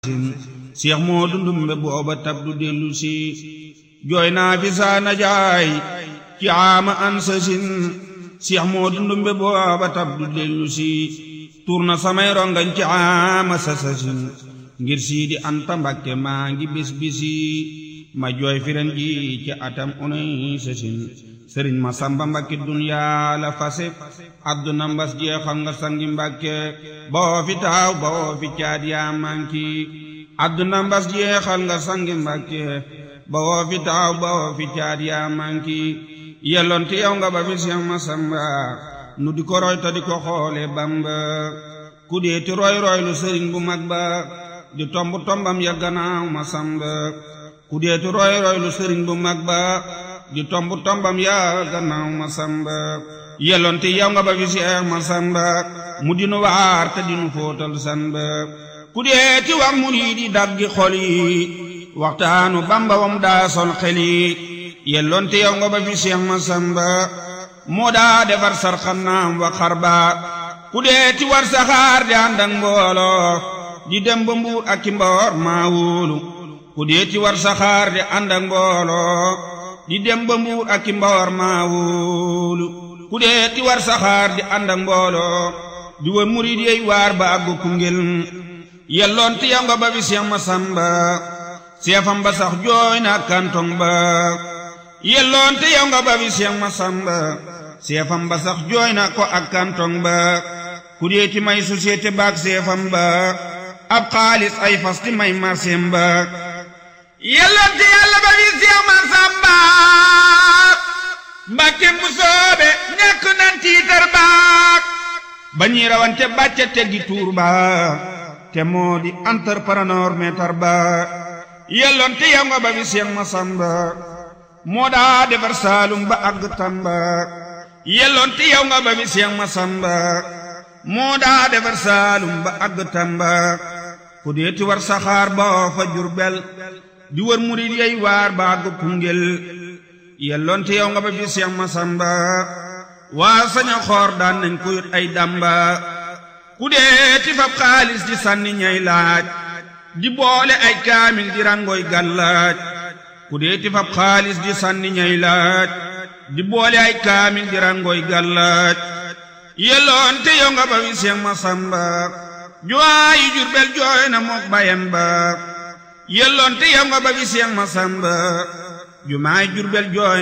Seex Moodu Ndumbe booba tab du dellu si jooy naa fi saana jaay ci aama an sasin Seex Moodu Ndumbe booba tab du dellu si tuur na samay rongañ ci aama sa sasin ngir Siidi Anta Mbakke maa ngi bis bisi ma jooy firen ji ci atam unay sasin sëriñ ma samba Mbakke dunyaa la fase adduna mbas jeexal nga sangi Mbakke boo fi taaw boo fi caat yaa manki adduna mbas jeexal nga sangi Mbakke boo fi taaw boo fi caat yaa manki yelloonte yow nga ba fi Seex Masamba nu di ko roy ta di ko xoole Bamba ku deeti roy roy lu sëriñ bu mag ba di tomb tombam ya gannaaw Masamba ku deeti roy roy lu sëriñ bu mag ba di tomb tombam ya gannaaw Masamba yelloonte yow nga ba fi Seex Masamba mu dinu waar te dinu fóotal san ba ku deeti wax mu nii di daggi xol yi waxtaanu Bamba wam daa sol xel yi yelloonte yow nga ba fi Seex Masamba moo daa defar sarxanaam wa xarba ku deeti war saxaar di ànd ak mbooloo di dem ba mbuur ak ki mboor maa wóolu ku deeti war saxaar di ànd ak mbooloo di dem ba mbuur ak ki mboor maa wóolu ku deeti war saxaar di ànd ak mbooloo di wër murid yey waar ba àggu Koungheul yelloon te yow nga ba fi Seex Masamba seefam ba sax jooy na kantong ba yelloon te yow nga ba fi Seex Masamba seefam ba sax jooy na ko ak kantong ba ku deeti may société baak seefam ba ab xaalis ay fas ti may marseem ba yelloon te yàlla ba fi Seex Masamba Mbàkke mu soobe ñàkk nan tiitar baak ba ñuy rawante bàcce teggi tuur ba te moo di entrepreneur meetar ba yelloon te yow nga ba fi Seex Masamba moo daa defar Saalum ba àgg Tamba yelloon te yow nga ba fi Seex Masamba moo daa defar Saalum ba àgg Tamba ku deeti war saxaar ba fa Jurbel di wër murid yey waar ba àgg Koungheul yelloon te yow nga ba fi Seex Masamba waa saña xoor daan nañ ko yut ay damba ku deeti fab xaalis di sànni ñay laaj di boole ay kaamil di rangoy gàllaaj ku deeti fab xaalis di sànni ñay laaj di boole ay kaamil di rangoy gàllaaj yelloon te yow nga ba fi Seex Masamba juwaayi Jurbel jooy na mook bayam ba yelloon te yow nga ba fi Seex Masamba jumaay Jurbel jooy